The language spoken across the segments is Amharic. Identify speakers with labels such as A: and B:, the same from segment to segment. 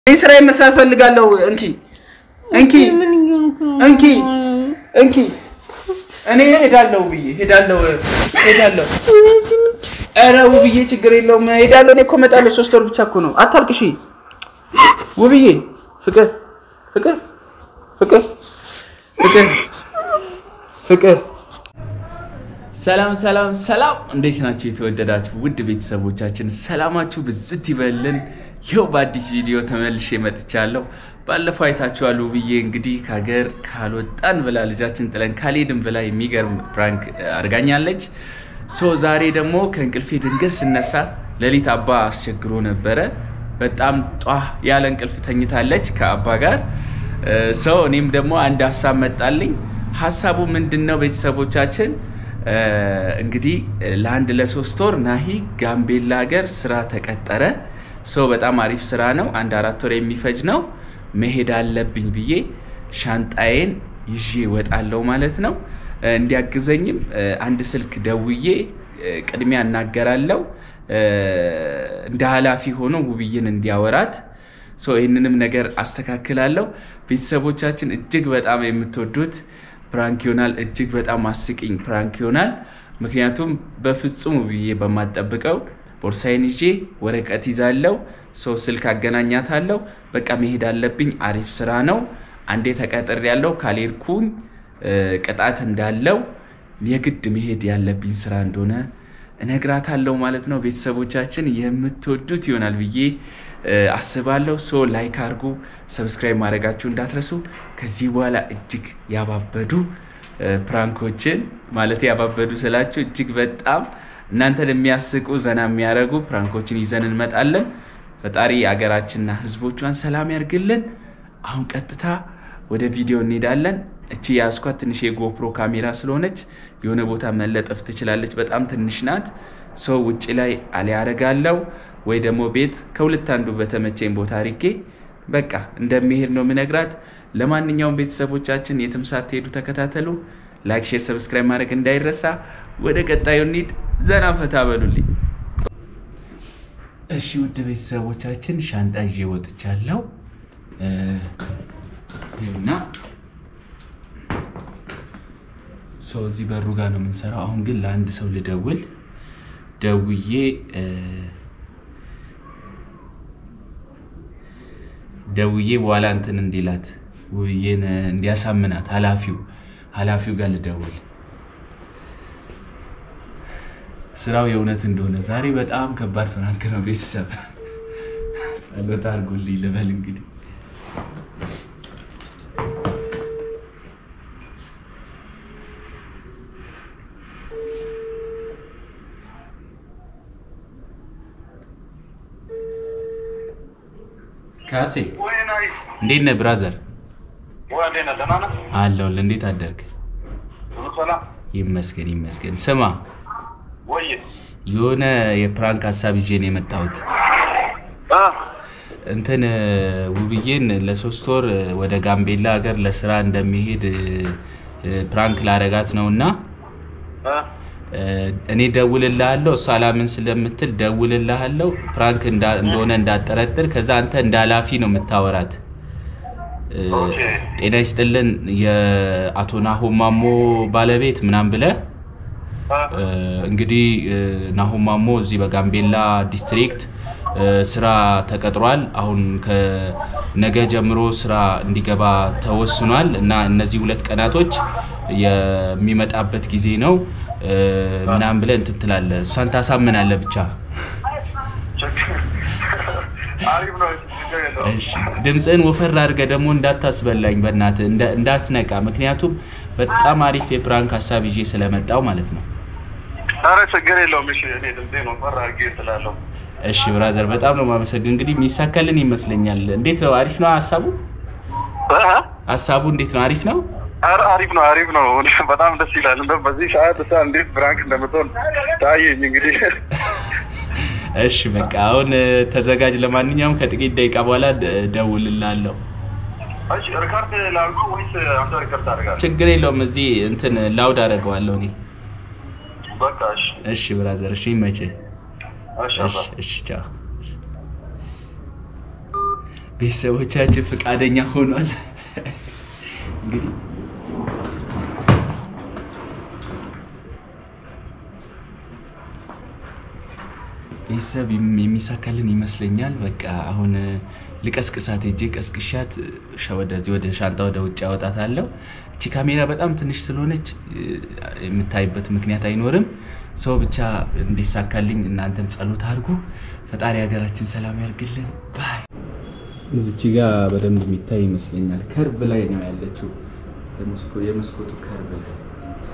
A: እኔ ስራዬን መስራት ፈልጋለሁ። እንኪ እንኪ እንኪ እንኪ እኔ ሄዳለሁ ብዬ ሄዳለሁ ሄዳለሁ። ኧረ ውብዬ ችግር የለውም ሄዳለሁ። እኔ እኮ እመጣለሁ። ሶስት ወር ብቻ እኮ ነው። አታልቅሺ ውብዬ። ፍቅር ፍቅር ፍቅር ፍቅር ፍቅር ሰላም ሰላም ሰላም፣ እንዴት ናችሁ የተወደዳችሁ ውድ ቤተሰቦቻችን? ሰላማችሁ ብዝት ይበልን። ይኸው በአዲስ ቪዲዮ ተመልሼ መጥቻለሁ። ባለፈው አይታችኋል። ውብዬ እንግዲህ ከሀገር ካልወጣን ብላ ልጃችን ጥለን ካልሄድን ብላ የሚገርም ፕራንክ አድርጋኛለች። ሶ ዛሬ ደግሞ ከእንቅልፌ ድንገት ስነሳ ሌሊት አባ አስቸግሮ ነበረ። በጣም ጧ ያለ እንቅልፍ ተኝታለች ከአባ ጋር ሰው። እኔም ደግሞ አንድ ሀሳብ መጣልኝ። ሀሳቡ ምንድን ነው ቤተሰቦቻችን? እንግዲህ ለአንድ ለሶስት ወር ናሂ ጋምቤላ ሀገር ስራ ተቀጠረ። ሰው በጣም አሪፍ ስራ ነው። አንድ አራት ወር የሚፈጅ ነው። መሄድ አለብኝ ብዬ ሻንጣዬን ይዤ እወጣለሁ ማለት ነው። እንዲያግዘኝም አንድ ስልክ ደውዬ ቅድሚያ እናገራለሁ እንደ ኃላፊ ሆኖ ውብዬን እንዲያወራት ሰው ይህንንም ነገር አስተካክላለሁ። ቤተሰቦቻችን እጅግ በጣም የምትወዱት ፕራንክ ይሆናል። እጅግ በጣም አስቂኝ ፕራንክ ይሆናል። ምክንያቱም በፍጹም ውብዬ በማጠብቀው ቦርሳዬን ይዤ ወረቀት ይዛለው፣ ሰው ስልክ አገናኛታለሁ። በቃ መሄድ አለብኝ። አሪፍ ስራ ነው። አንዴ ተቀጥር ያለው ካልሄድኩኝ ቅጣት እንዳለው የግድ መሄድ ያለብኝ ስራ እንደሆነ እነግራታለሁ ማለት ነው። ቤተሰቦቻችን የምትወዱት ይሆናል ብዬ አስባለሁ። ሶ ላይክ አድርጉ፣ ሰብስክራይብ ማድረጋችሁ እንዳትረሱ። ከዚህ በኋላ እጅግ ያባበዱ ፕራንኮችን ማለት ያባበዱ ስላችሁ እጅግ በጣም እናንተን የሚያስቁ ዘና የሚያደርጉ ፕራንኮችን ይዘን እንመጣለን። ፈጣሪ አገራችንና ሕዝቦቿን ሰላም ያርግልን። አሁን ቀጥታ ወደ ቪዲዮ እንሄዳለን። እቺ የያዝኳት ትንሽ የጎፕሮ ካሜራ ስለሆነች የሆነ ቦታ መለጠፍ ትችላለች። በጣም ትንሽ ናት። ሰው ውጭ ላይ አሊያ አደርጋለሁ ወይ ደግሞ ቤት ከሁለት አንዱ በተመቸኝ ቦታ አድርጌ በቃ እንደሚሄድ ነው የምነግራት። ለማንኛውም ቤተሰቦቻችን የትም ሳትሄዱ ተከታተሉ። ላይክ፣ ሼር፣ ሰብስክራይብ ማድረግ እንዳይረሳ። ወደ ቀጣዩ እንሂድ። ዘና ፈታ በሉልኝ። እሺ ውድ ቤተሰቦቻችን ሻንጣ ይዤ ወጥቻለሁ እና ሰው እዚህ በሩ ጋር ነው የምንሰራው። አሁን ግን ለአንድ ሰው ልደውል ደውዬ ደውዬ በኋላ እንትን እንዲላት ውብዬን እንዲያሳምናት ኃላፊው ኃላፊው ጋር ልደውል ስራው የእውነት እንደሆነ ዛሬ በጣም ከባድ ፍራንክ ነው። ቤተሰብ ጸሎት አድርጉልኝ ልበል እንግዲህ ካሴ እንዴት ነህ ብራዘር? አለሁልህ። እንዴት አደርግ? ይመስገን ይመስገን። ስማ የሆነ የፕራንክ ሀሳብ ይዤ ነው የመጣሁት። እንትን ውብዬን ለሶስት ወር ወደ ጋምቤላ ሀገር ለስራ እንደሚሄድ ፕራንክ ላረጋት ነው እና እኔ ደውልልሃለሁ። እሷ አላምን ስለምትል ደውልልሃለሁ። ፕራንክ እንደሆነ እንዳጠረጥር። ከዛ አንተ እንደ ኃላፊ ነው የምታወራት። ጤና ይስጥልን የአቶ ናሆም ማሞ ባለቤት ምናምን ብለህ እንግዲህ ናሆም ማሞ እዚህ በጋምቤላ ዲስትሪክት ስራ ተቀጥሯል። አሁን ከነገ ጀምሮ ስራ እንዲገባ ተወስኗል እና እነዚህ ሁለት ቀናቶች የሚመጣበት ጊዜ ነው ምናምን ብለህ እንትን ትላለህ። እሷን ታሳምናለህ ብቻ። ድምፅህን ወፈር አድርገህ ደግሞ እንዳታስበላኝ በእናትህ እንዳትነቃ። ምክንያቱም በጣም አሪፍ የፕራንክ ሀሳብ ይዤ ስለመጣው ማለት ነው።
B: ኧረ ችግር የለውም። እሺ እኔ ድምፄን ወፈር አድርጌ ስላለሁ
A: እሺ ብራዘር፣ በጣም ነው የማመሰግን። እንግዲህ የሚሳካልን ይመስለኛል። እንዴት ነው? አሪፍ ነው ሀሳቡ? ሀሳቡ እንዴት ነው? አሪፍ ነው?
B: ኧረ አሪፍ ነው፣ አሪፍ ነው። በጣም ደስ ይላል። እንደውም በዚህ ሰዓት እሷ እንዴት ብራንክ እንደምትሆን ታየኝ። እንግዲህ
A: እሺ በቃ አሁን ተዘጋጅ። ለማንኛውም ከጥቂት ደቂቃ በኋላ ደውልላለሁ።
B: እሺ ሪካርድ ላድርገው ወይስ አንተ ሪካርድ ታደርጋለህ?
A: ችግር የለውም። እዚህ እንትን ላውድ አደርገዋለሁ እኔ።
B: በቃ እሺ፣
A: እሺ ብራዘር፣ እሺ ይመችህ።
B: እሺ
A: እሺ እሺ ቻው። ቤተሰቦቻችን ፈቃደኛ ሆኗል። እንግዲህ ቤተሰብ የም- የሚሳካልን ይመስለኛል። በቃ አሁን ልቀስቅሳት ሄጄ ቀስቅሻት ሻ- ወደዚህ ወደ ሻንጣ ወደ ውጭ አወጣታለሁ። እቺ ካሜራ በጣም ትንሽ ስለሆነች እ፣ የምታይበት ምክንያት አይኖርም። ሰው ብቻ እንዲሳካልኝ እናንተም ጸሎት አድርጉ። ፈጣሪ ሀገራችን ሰላም ያርግልን። ባይ እዚች ጋ በደንብ የሚታይ ይመስለኛል። ከርቭ ላይ ነው ያለችው፣ የመስኮ- የመስኮቱ ከርቭ ላይ እስቲ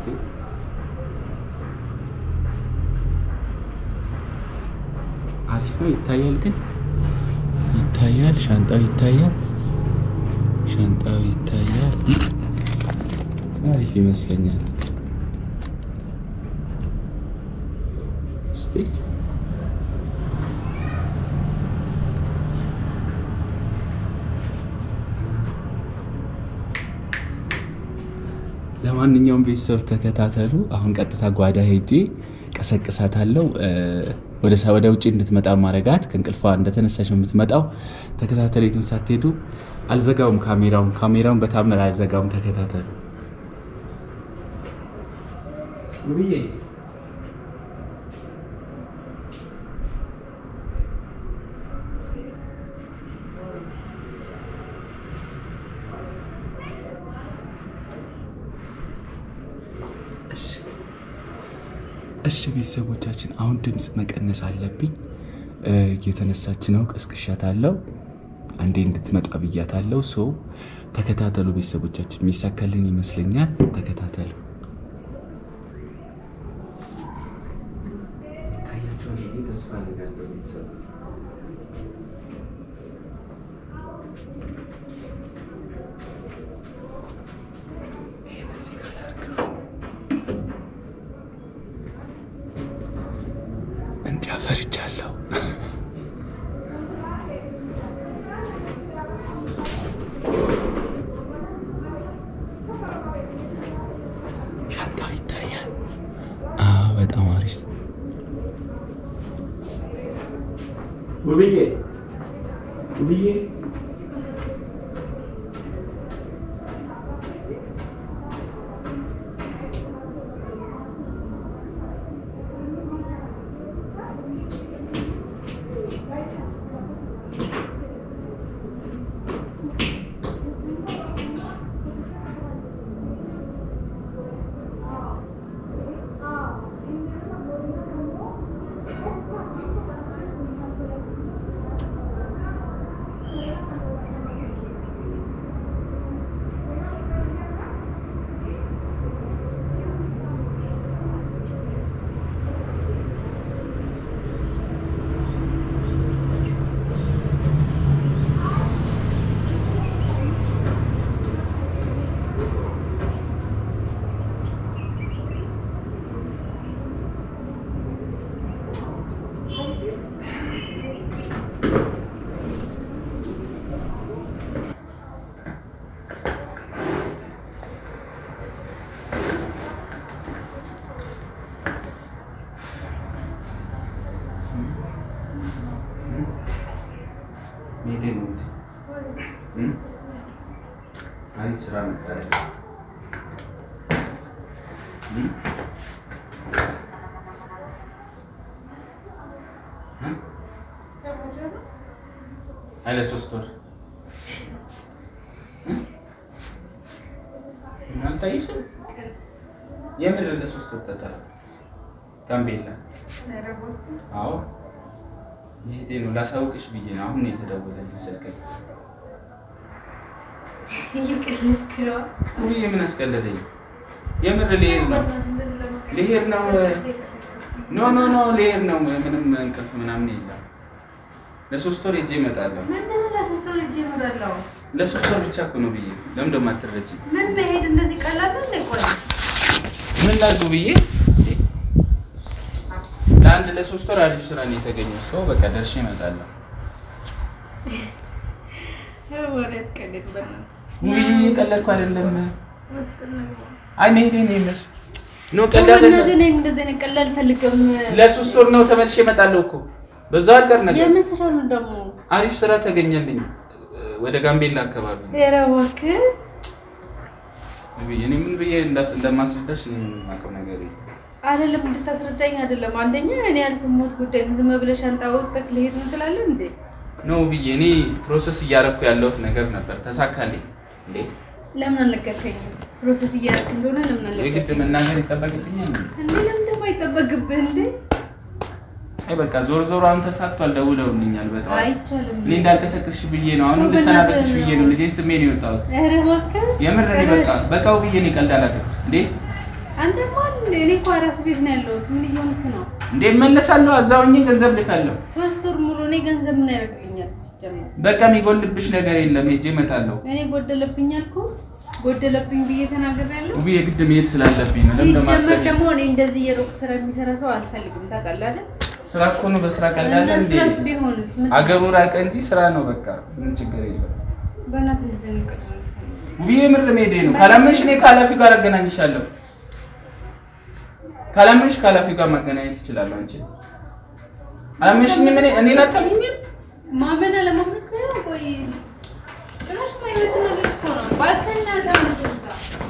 A: አሪፍ ነው ይታያል፣ ግን ይታያል። ሻንጣው ይታያል፣ ሻንጣው ይታያል። አሪፍ ይመስለኛል። እስቲ ለማንኛውም ቤተሰብ ተከታተሉ። አሁን ቀጥታ ጓዳ ሄጄ ቀሰቅሳታለሁ። እ፣ ወደ ሳ- ወደ ውጭ እንድትመጣ ማድረጋት ከእንቅልፏ እንደተነሳች ነው የምትመጣው። ተከታተሉ፣ የትም ሳትሄዱ። አልዘጋውም ካሜራውን ካሜራውን በታምር አልዘጋውም። ተከታተሉ። ውብዬ እሺ እሺ ቤተሰቦቻችን አሁን ድምፅ መቀነስ አለብኝ። እ፣ እየተነሳች ነው። ቀስቅሻታለሁ። አንዴ እንድትመጣ ብያታለሁ። ሰው ተከታተሉ ቤተሰቦቻችን፣ የሚሳካልን ይመስለኛል። ተከታተሉ። ይታያችኋል ብዬ ተስፋ አደርጋለሁ ቤተሰብ ይሄን እዚህ ጋር ላድርገው። እንዲያ ፈርቻለሁ። ሻንጣው ይታያል። አዎ፣ በጣም አሪፍ ውብዬ ውብዬ ሜቴ ነው እንዴ? እም? አሪፍ ስራ መጣለ። እም? እ? አለ ሶስት ወር እ? አልታይሽም? የምር ለሶስት ወር ተጠራ ጋምቤላ። አዎ ይሄ ነው ላሳውቅሽ ብዬ ነው። አሁን ነው የተደወለልኝ ስልክ። ውይ ምን አስቀለደኝ? የምር ልሄድ ነው ልሄድ ነው። ኖ ኖ ኖ ልሄድ ነው። ምንም እንቅልፍ ምናምን የለም። ለሶስት ወር ሄጄ እመጣለሁ። ለሶስት ወር ብቻ እኮ ነው ብዬ ለምን ደግሞ አትረጂም?
C: ምን መሄድ እንደዚህ ቀላል ነው? ቆይ
A: ምን ላድርጉ ብዬ ለአንድ ለሶስት ወር አሪፍ ስራ ነው የተገኘው። ሰው በቃ ደርሼ እመጣለሁ።
C: ወሬት ቀልድ በእናትህ
A: ውይ እየቀለድኩ አይደለም።
C: ውስጥ ነው።
A: አይ መሄዴ ነው የምር ኖ ቀልድ
C: በእናትህ
A: አይደለም።
C: እኔ እንደዚህ አይነት ቀልድ አልፈልግም።
A: ለሶስት ወር ነው ተመልሼ እመጣለሁ እኮ በዛው አልቀር ነገር
C: የምን ስራ ነው ደግሞ?
A: አሪፍ ስራ ተገኘልኝ። ወደ ጋምቤላ አካባቢ ነው።
C: ኧረ እባክህ
A: ውብዬ፣ እኔ ምን ብዬ እንዳስ- እንደማስረዳሽ እኔ ምንም የማውቀው ነገር የለም።
C: አይደለም እንድታስረዳኝ አይደለም። አንደኛ እኔ ያልሰማሁት ጉዳይ ነው። ዝም ብለሽ ሻንጣ ወጥተህ ልሄድ ነው ትላለህ እንዴ?
A: ነው ውብዬ፣ እኔ ፕሮሰስ እያደረኩ ያለሁት ነገር ነበር ተሳካልኝ እንዴ?
C: ለምን አልነገርከኝም? ፕሮሰስ እያደረክ እንደሆነ ለምን
A: የግድ
C: አልነገርከኝም?
A: መናገር ይጠበቅብኛል እንዴ?
C: እንዴ ለምን ደግሞ አይጠበቅብህ እንዴ?
A: አይ በቃ ዞር ዞር አሁን ተሳክቷል። ደውለውልኛል በጠዋት
C: አይቻልም።
A: እኔ እንዳልቀሰቅስሽ ብዬ ነው አሁንም
C: እኮ
A: ልሰናበትሽ
C: በእናትህ
A: ብዬ ነው ልጄ ስሜ ነው የወጣሁት።
C: ኧረ እባክህ
A: የምር እኔ በቃ
C: ጭራሽ።
A: በቃ ውብዬ፣ እኔ ቀልድ አላውቅም እንዴ
C: አንተ ማን እንደ እኔ እኮ አራስ ቤት ነው ያለሁት። ምን እየሆንክ ነው?
A: እንዴ እመለሳለሁ፣ እዛው ሆኜ ገንዘብ ልካለሁ።
C: ሶስት ወር ሙሉ እኔ ገንዘብ ምን ያደርግልኛል? ሲጀመር
A: በቃ የሚጎልብሽ ነገር የለም፣ ሄጄ እመጣለሁ።
C: እኔ ጎደለብኝ አልኩ ጎደለብኝ ብዬ ተናግሬያለሁ።
A: ውብዬ የግድ መሄድ ስላለብኝ ነው። ለምን
C: ሲጀመር
A: ማሰብ
C: ደግሞ እኔ እንደዚህ የሩቅ ስራ የሚሰራ ሰው አልፈልግም። ታውቃለህ አይደል?
A: ስራ እኮ ነው። በስራ ቀልዳለ
C: እና
A: እንዴ?
C: ስራስ ቢሆንስ ምን
A: አገሩ ራቀ እንጂ ስራ ነው። በቃ ምን ችግር የለም።
C: በእናትህ እንደዚህ ነው ቀላል
A: ውብዬ የምር መሄዴ ነው። ካላመንሽ እኔ ከኃላፊው ጋር አገናኝሻለሁ። ካላመንሽ ከኃላፊው ጋር ማገናኘት ይችላል። አንቺ አላመንሽኝም። እኔ እኔን አታምኚኝም?
C: ማመን አለማመን ሳይሆን ቆይ ጭራሽ የማይመስል ነገር እኮ ነው። እባክህ እናትህ አነሳሳ።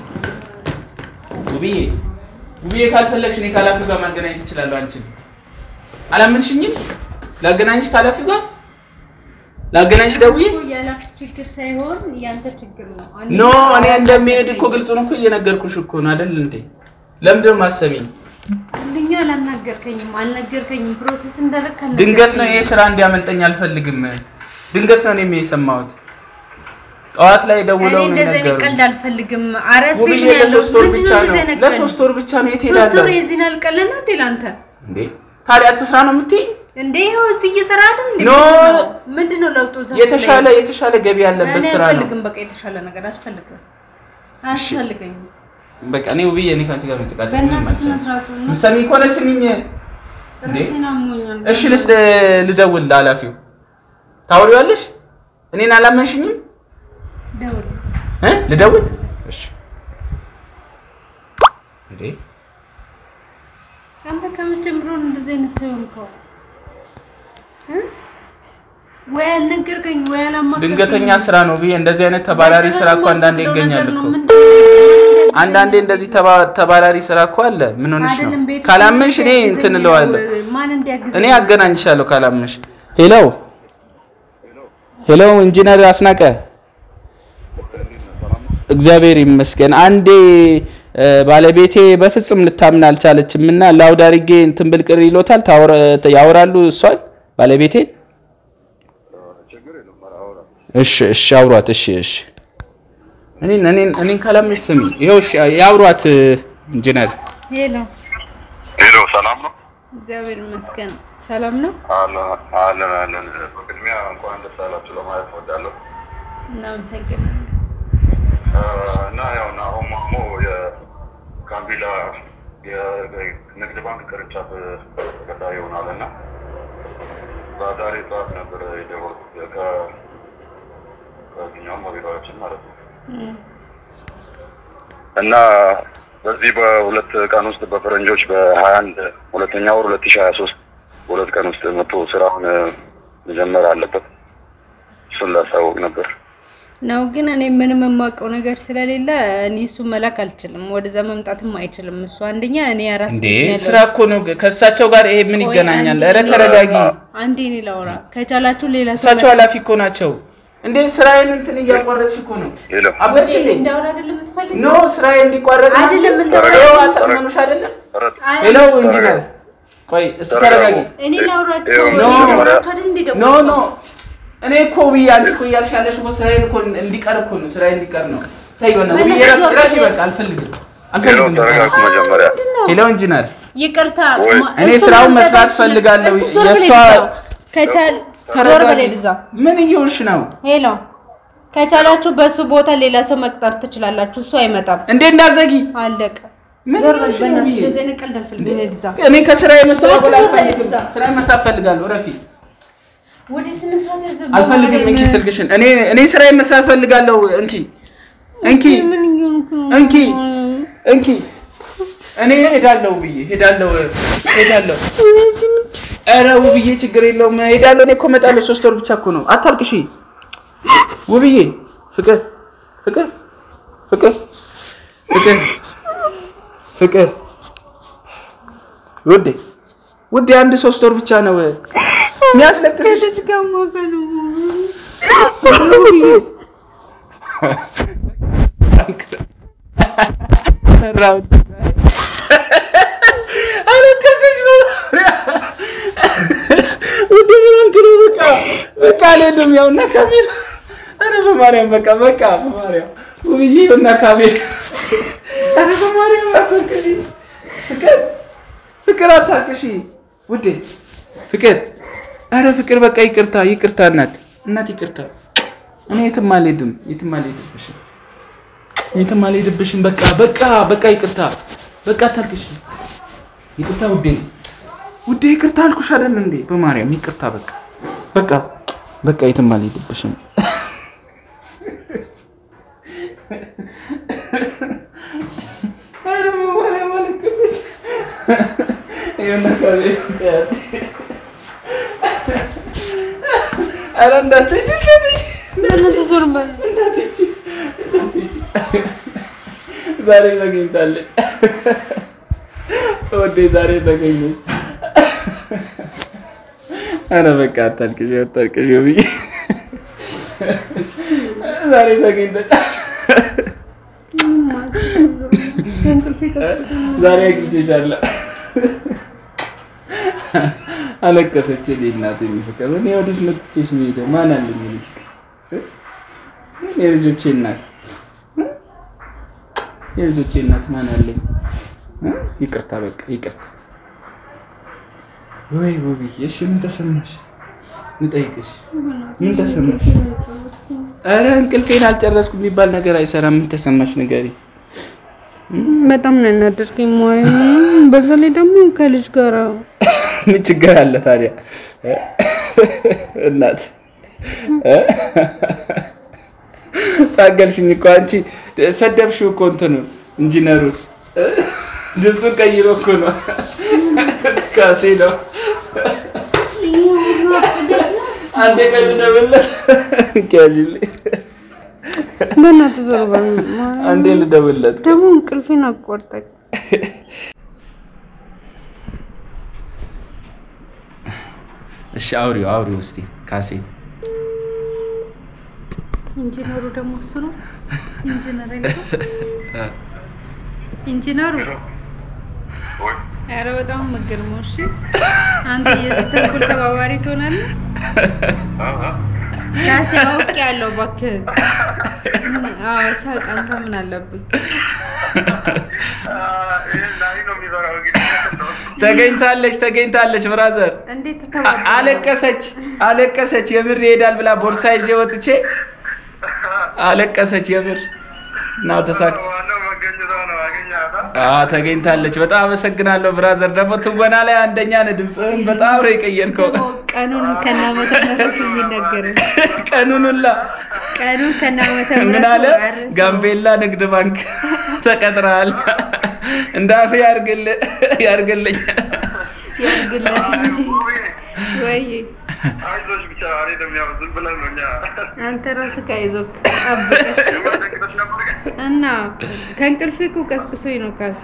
A: ውብዬ ውብዬ ካልፈለግሽ እኔ ከኃላፊው ጋር ማገናኘት ይችላለሁ። አንቺን አላመንሽኝም? ላገናኝሽ ከኃላፊው ጋር ላገናኝሽ ደውዬ
C: እኮ የኃላፊ ችግር ሳይሆን ያንተ ችግር ነው።
A: ኖ እኔ እንደሚሄድ እኮ ግልጹን እኮ እየነገርኩሽ እኮ ነው አይደል እንዴ? ለምንድን ነው የማትሰሚኝ?
C: አንደኛ አላናገርከኝም፣ አልነገርከኝም። ፕሮሰስ እንዳደረግህ አልነገርከኝም።
A: ድንገት ነው ይሄ ስራ እንዲያመልጠኝ አልፈልግም። ድንገት ነው እኔም የሰማሁት። ጠዋት ላይ
C: እኔ
A: ደውለው ነው
C: እንደዚህ አይነት
A: የነገሩኝ።
C: ቀልድ አልፈልግም። አራስ ቤት
A: ውብዬ
C: ነው ያለሁት።
A: ለሶስት ወር
C: ምንድን
A: ብቻ
C: ነው
A: ነው
C: እንደዚህ አይነት
A: ለሶስት ወር ብቻ ነው የት
C: ሶስት
A: ሄዳለሁ
C: ወር የዚህን አልቀለና እንዴ ለአንተ
A: እንዴ? ታዲያ አትስራ ነው የምትይኝ?
C: እንዴ ይኸው እዚህ እየሰራ አይደል እንዴ?
A: ኖ።
C: ምንድን ነው ለውጡ? እዛ
A: የተሻለ
C: ስለኝ?
A: የተሻለ ገቢ ያለበት
C: እኔ
A: ስራ ነው።
C: አልፈልግም። በቃ የተሻለ ነገር አልፈልግም፣ አያስፈልገኝም።
A: በቃ እኔ ውብዬ እኔ ከአንቺ ጋር መጨቃጨቅ ምንም
C: በእናትህ ስነ
A: አልችልም።
C: ስርዓት ነው።
A: ምሰሚኝ ከሆነ ስሚኝ። እንዴ?
C: ራሴን አሞኛል።
A: እሺ ልስ ልደውል ለኃላፊው ታወሪዋለሽ? እኔን አላመንሽኝም
C: ደውል።
A: እ ልደውል? እሺ እንዴ
C: አንተ ከመቼ ጀምሮ ነው እንደዚህ አይነት ሰው የሆንከው? እ? ወይ አልነገርከኝ ወይ አላማከርከኝ።
A: ድንገተኛ ስራ ነው ብዬ እንደዚህ አይነት ተባራሪ ስራ እኮ አንዳንዴ ይገኛል እኮ። አንዳንዴ እንደዚህ ተባ- ተባራሪ ስራ እኮ አለ። ምን ሆነሽ ነው?
C: አይደለም ቤት
A: ካላመንሽ እኔ እንትን እለዋለሁ።
C: ማን እንዲያግዝ
A: እኔ አገናኝሻለሁ ካላመንሽ። ሄሎ ሄሎ፣ ኢንጂነር አስናቀ እግዚአብሔር ይመስገን። አንዴ እ፣ ባለቤቴ በፍጹም ልታምን አልቻለችም እና ላውድ አድርጌ እንትን ብል ቅር ይሎታል። ታወራ- ያወራሉ እሷን ባለቤቴን። እሺ እሺ፣ አውሯት። እሺ እሺ፣ እኔን እኔን እኔን ካላመንሽ ስሚ፣ ይኸው እሺ፣ ያውሯት ኢንጂነር
C: ሄሎ፣
B: ሄሎ፣ ሰላም ነው?
C: እግዚአብሔር ይመስገን ሰላም ነው።
B: አለን አለን አለን። በቅድሚያ እንኳን ደስ አላችሁ ለማለት እወዳለሁ።
C: እናመሰግናለን።
B: አ፣ እና ያው ናሆም ማሞ የጋምቤላ የንግድ ባንክ ቅርንጫፍ ተቀጣሪ ይሆናል እና ዛሬ ጠዋት ነበር የደወልኩት ከ- ከዚህኛውም ቢሮዎችን ማለት ነው
C: እም፣
B: እና በዚህ በሁለት ቀን ውስጥ በፈረንጆች በሀያ አንድ ሁለተኛ ወር ሁለት ሺህ ሀያ ሶስት በሁለት ቀን ውስጥ መጥቶ ስራውን መጀመር አለበት። እሱን ላሳወቅ ነበር።
C: ነው ግን እኔ ምንም የማውቀው ነገር ስለሌለ እኔ እሱ መላክ አልችልም። ወደዛ መምጣትም አይችልም እሱ። አንደኛ እኔ አራስ
A: እንዴ
C: ቤት ነው ያለሁት።
A: ስራ እኮ ነው። ከእሳቸው ጋር ይሄ ምን
C: ቆይ
A: ይገናኛል?
C: አንዴ
A: ኧረ
C: እኔ-
A: ተረጋጊ።
C: አንዴ እኔ ላውራ ከቻላችሁ ሌላ ሰው
A: እሳቸው ኃላፊ እኮ ናቸው። እንዴ ስራዬን እንትን እያቋረጥሽ እኮ ነው።
B: ሄሎ
A: አበርሽ እንዴ?
C: እንዳውራ አይደለም የምትፈልገው?
A: ኖ ስራዬ እንዲቋረጥ ነው
C: አይደለም
A: እንጂ
C: እንዳውራ
A: ይኸው አሳመኑሽ አይደለም?
B: ኧረ-
C: አይ፣
A: ሄሎ ኢንጂነር፣ ቆይ እስኪ ተረጋጊ።
C: እኔ ላውራቸው
B: ይኸው
C: እኔ
A: ኖ፣
C: ላውራቸው አይደል እንዴ
A: ኖ
C: ደወልኩት?
A: ኖ እኔ እኮ ብዬ አንቺ እኮ እያልሽ ያለሽ እኮ ስራዬን እኮ እንዲቀር እኮ ነው። ስራዬ እንዲቀር ነው። ተይ በእናትህ
C: በእናትህ
A: ውብዬ፣ እረፍ እረፍ፣
C: ዞር
A: ይበቃ። አልፈልግም
B: ሄሎ
A: አልፈልግም።
B: ተረጋጉ መጀመሪያ።
C: ምንድን ነው?
A: ሄሎ ኢንጂነር፣
C: ይቅርታ
B: ወይ-
C: ማ-
A: እኔ
C: እሱን
A: ስራውን
C: ማምጣት
A: መስራት
C: አልችልም።
A: ፈልጋለሁ።
C: እስኪ ዞር በል
A: የእሷ-
C: እዛው። ከቻል ዞር በል
A: ተረጋጊ።
C: እዛ።
A: ምን እየሆንሽ ነው
C: ሄሎ ከቻላችሁ በሱ ቦታ ሌላ ሰው መቅጠር ትችላላችሁ። እሱ አይመጣም።
A: እንዴ? እንዳዘጊ
C: አለቀ።
A: ምን
C: ዞር በል
A: እየሆንሽ ነው
C: በእናትህ።
A: ብዬ?
C: እንደዚህ አይነት ቀልድ አልፈልግም። እዛ
A: እኔ ከስራዬ መስራት
C: ዞር በል
A: አልፈልግም።
C: እዛ።
A: ስራዬ መስራት ፈልጋለሁ። እረፊ።
C: ወደ ስነ ስርዓት ያዘ
A: አልፈልግም። እንኪ ስልክሽን። እኔ እኔ ስራዬ መስራት ፈልጋለሁ። እንኪ እንኪ
C: ምን እየሆንክ ነው?
A: እንኪ እንኪ እኔ ሄዳለሁ ብዬ ሄዳለሁ ሄዳለሁ። ኧረ ውብዬ ችግር የለውም ሄዳለሁ። እኔ እኮ እመጣለሁ። ሶስት ወር ብቻ እኮ ነው። አታልቅሺ። ውብዬ ፍቅር ፍቅር ፍቅር ፍቅር ፍቅር ውዴ ውዴ አንድ ሶስት ወር ብቻ ነው የሚያስለቅስሽ።
C: ከልጅ ጋር ማገሉ
A: አለቀሰች ነው ውዴ ምን ሆንክ ነው? በቃ በቃ አልሄድም። ያው እና ካሜራ ኧረ በማርያም በቃ በቃ በማርያም ውብዬ እና ካሜራ ኧረ በማርያም አታልቅሺ ፍቅር ፍቅር አታልቅሺ ውዴ ፍቅር ኧረ ፍቅር በቃ ይቅርታ ይቅርታ እናት እናት ይቅርታ እኔ የትም አልሄድም የትም አልሄድብሽም የትም አልሄድብሽም በቃ በቃ በቃ ይቅርታ በቃ አታልቅሺ ይቅርታ ውዴ ውዴ ይቅርታ አልኩሽ አይደል እንዴ በማርያም ይቅርታ በቃ በቃ በቃ የትም አልሄድብሽም ኧረ በማርያም አለቀሰች ይኸውና ካሜራ ያት ኧረ እንዳትሄጂ እንዳትሄጂ
C: በእናትህ ዞር በል።
A: እንዳትሄጂ እንዳትሄጂ ዛሬ ተገኝታለች ወዴ ዛሬ ተገኘች ኧረ በቃ አታልቅሽ አታልቅሽ ብዬ ዛሬ ተገኝተች
C: ከእንቅልፌ ቀስቅሶኝ ነው።
A: ዛሬ አግኝቼሻለሁ አለቀሰች እኔ እናቴ የሚፈቀር እኔ ወዴት ነው ትቼሽ የምሄደው ማን አለኝ ልጅ የልጆቼ እናት የልጆቼ እናት ማን አለኝ እ? ይቅርታ በቃ ይቅርታ ወይ ውብዬ እሺ ምን ተሰማሽ ልጠይቅሽ ምን ተሰማሽ ኧረ እንቅልፌን አልጨረስኩም የሚባል ነገር አይሰራም ምን ተሰማሽ ንገሪ
C: በጣም ነው ያናደርከኝ ማርያም። በዛ ላይ ደግሞ ከልጅ ጋር
A: ምን ችግር አለ ታዲያ እ? እናት እ? ታገልሽኝ እኮ አንቺ ሰደብሽው እኮ እንትኑን ኢንጂነሩን እ? ድምፁን ቀይሮ እኮ ነው ካሴ ነው አንዴ ቀን ልደውልለት ያዥልኝ
C: በእናትህ ዞር በል ማርያም።
A: አንዴ ልደውልለት
C: ደግሞ እንቅልፌን አቋርጠኝ።
A: እሺ አውሪው አውሪው እስቲ ካሴ
C: ኢንጂነሩ ደግሞ እሱ ነው ኢንጂነር አይደለም? ኢንጂነሩ ኧረ በጣም የምትገርመው እሺ አንተ የዚህ ተንኮል ተባባሪ ትሆናለህ ካሴ አውቅ ያለው እባክህን አዎ ሳቅ አንተ ምን አለብህ
A: ተገኝታለች ተገኝታለች ብራዘር
C: እንዴት
A: አ-
C: ተባባሪ
A: አለቀሰች አለቀሰች የምር ይሄዳል ብላ ቦርሳ ይዤ ወጥቼ አለቀሰች የምር እና ተሳክ አ ተገኝታለች በጣም አመሰግናለሁ ብራዘር ደግሞ ትወና ላይ አንደኛ ነህ ድምፅህን በጣም ነው የቀየርከው
C: ቀኑን ከናመተ ምህረቱ የሚነገረው
A: ቀኑን ሁላ
C: ቀኑን ከናመተ
A: ምን አለ
C: ምህረቱ
A: ጋምቤላ ንግድ ባንክ ተቀጥረሃል እንዳፌ ያርግልህ ያርግልኝ
C: ያርግለት እንጂ ወይ
B: አይዞሽ ብቻ እኔ ደግሞ ያው ዝም ብለን ነው እኛ
C: አንተ ራስህ ከይዞክ ጠብቀሽ
B: ደንግጠሽ ነበር ግን
C: እና ከእንቅልፌ እኮ ቀስቅሶኝ ነው ካሴ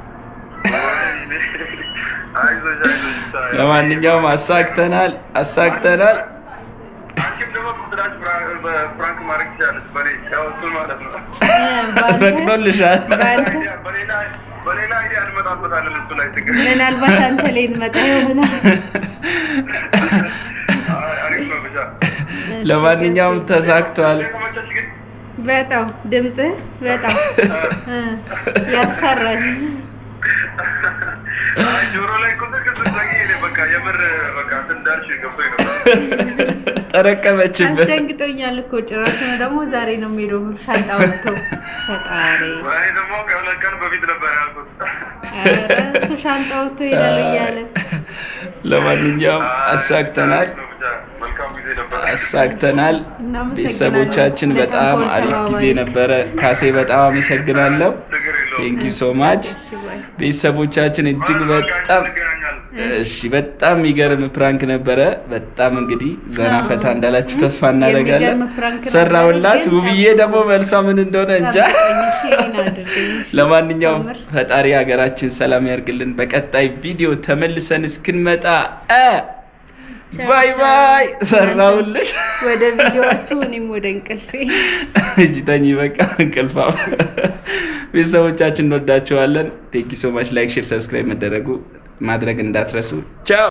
B: አይዞሽ አይዞሽ ብቻ ያው
A: ለማንኛውም አሳክተናል አሳክተናል
B: አንቺም ደግሞ ብላሽ ፍራንክ ማድረግ ትችላለች በኔ ያው እሱን ማለት ነው
C: በአንተ-
A: ፈቅዶልሻል
C: በአንተ
B: በሌላ በሌላ አይዲያ እንመጣበታለን እሱ ላይ ችግር
C: ምናልባት አንተ ላይ እንመጣ ይሆናል
B: አይ፣ አሪፍ ነው ብቻ
C: እሺ፣
A: ለማንኛውም
C: ካሴ።
A: ተሳክቷል
B: ተመቸሽ ግን
C: በጣም ድምፅህ በጣም እ፣ ያስፈራል
B: አይ፣ ጆሮ ላይ እኮ ስልክ ስትዘጊ እኔ በቃ የምር በቃ እንትን እንዳልሽ ገብቶኝ ነበር
A: ጠረቀመችብን
C: አስደንግጦኛል እኮ ጭራሽ ነው ደግሞ ዛሬ ነው የሚሄደው ሻንጣ ወጥቶ ፈጣሪ
B: እኔ ደግሞ ከሁለት ቀን በፊት ነበር ያልኩት
C: ኧረ እሱ ሻንጣ ወጥቶ ይሄዳል እያለ
A: ለማንኛውም አሳክተናል
B: አሪፍ ነው ብቻ መልካም ጊዜ ነበር
A: አሳክተናል
C: እናመሰግናለን።
A: ቤተሰቦቻችን በጣም
C: ለተንኮል
A: አሪፍ ጊዜ
C: ተባባሪ።
A: ነበረ ካሴ በጣም አመሰግናለሁ
B: ችግር የለውም
A: ቴንክ ዩ ሶ ማች
C: እሺ፣ ባይ።
A: ቤተሰቦቻችን እጅግ በጣም
B: እንገናኛለን
A: እሺ በጣም የሚገርም ፕራንክ ነበረ። በጣም እንግዲህ ዘና ፈታ እንዳላችሁ ተስፋ እናደርጋለን።
C: የሚገርም ፕራንክ ነበረ፣
A: ሰራውላት።
C: ግን
A: ውብዬ ደግሞ መልሷ ምን እንደሆነ እንጃ።
C: ሼሪን አድርገኝ።
A: ለማንኛውም
C: ታምር።
A: ፈጣሪ ሀገራችን ሰላም ያርግልን። በቀጣይ ቪዲዮ ተመልሰን እስክንመጣ እ
C: ቻው፣
A: ባይ
C: ቻው።
A: ባይ። ሰራውልሽ።
C: ወደ ቪዲዮአችሁ እኔም ወደ እንቅልፌ
A: እጅ ተኝ በቃ እንቅልፋ። ቤተሰቦቻችን እንወዳቸዋለን። ቴንኪ ሶ ማች። ላይክ፣ ሼር፣ ሰብስክራይብ መደረጉ ማድረግ እንዳትረሱ። ቻው